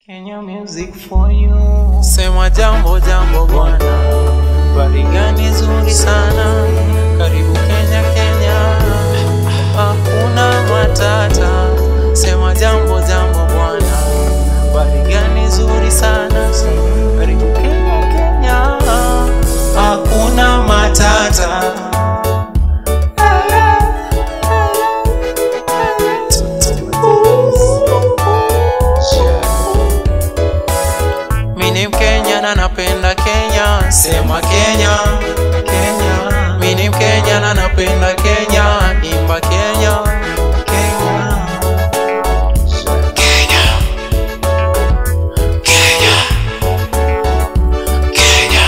Kenya music for you. Sema jambo jambo bwana, bari gani zuri sana, karibu Kenya Kenya, hakuna matata. Sema jambo jambo bwana, bari gani zuri sana, karibu Kenya Kenya, hakuna matata. Mimi ni Mkenya na napenda Kenya, sema Kenya, Kenya. Mimi ni Mkenya na napenda Kenya, imba Kenya, Kenya. Kenya. Kenya. Kenya.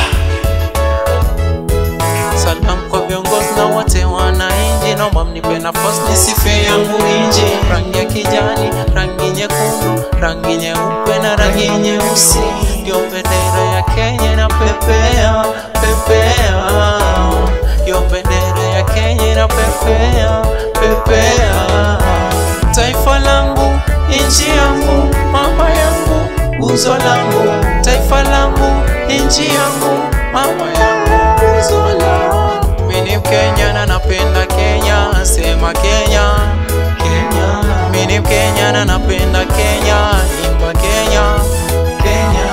Salam kwa viongozi na wote wananchi, naomba mnipe nafasi nisife yangu nchi. Rangi ya kijani, rangi nyekundu, rangi nyeupe na rangi nyeusi, ndio bendera ya Kenya na pepea pepea, ndio bendera ya Kenya na pepea pepea. Taifa langu, nchi yangu, mama yangu, uzo langu, taifa langu, nchi yangu, mama yangu, uzo langu. Mimi ni Mkenya na napenda Kenya, sema Kenya, Kenya. Mimi ni Mkenya na napenda Kenya, imba Kenya, Kenya.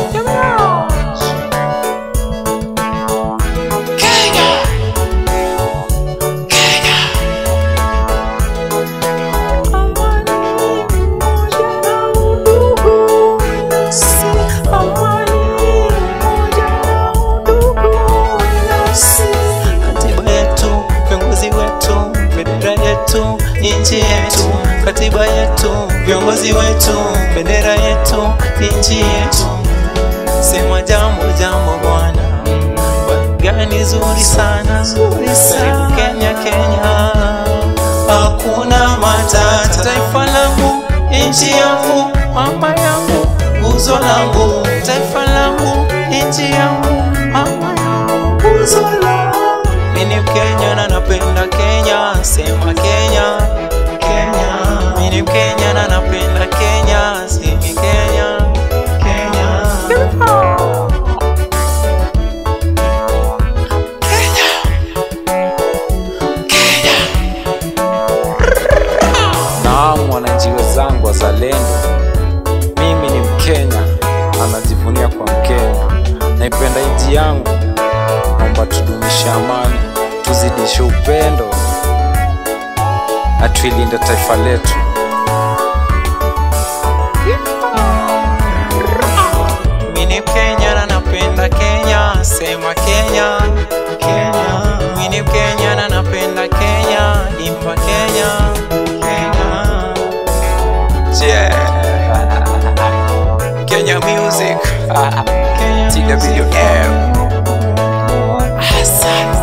Kenya. Kenya. Katiba yetu, viongozi wetu, bendera yetu, nchi yetu. Katiba yetu, viongozi wetu, bendera yetu, nchi yetu. Sema jambo jambo bwana, gani zuri sana, zuri sana. Kenya Kenya, hakuna matata. Taifa langu, nchi yangu, mama yangu, uzo langu. Taifa langu, nchi yangu, mama yangu, uzo langu. Mimi ni Mkenya na napenda Kenya, sema Kenya, Kenya. Mimi ni Mkenya na napenda Kenya, sema Kenya, Kenya. Naam, wananchi wenzangu wazalendo, mimi ni Mkenya, anajivunia kwa Mkenya, naipenda nchi yangu. Naomba tudumishe amani, tuzidishe upendo na tuilinde taifa letu. Mimi ni Mkenya na napenda Kenya, sema Kenya, Kenya. Mimi ni Mkenya na napenda Kenya, imba Kenya, Kenya. Yeah. Kenya music, Kenya music TWM. for you. Asante.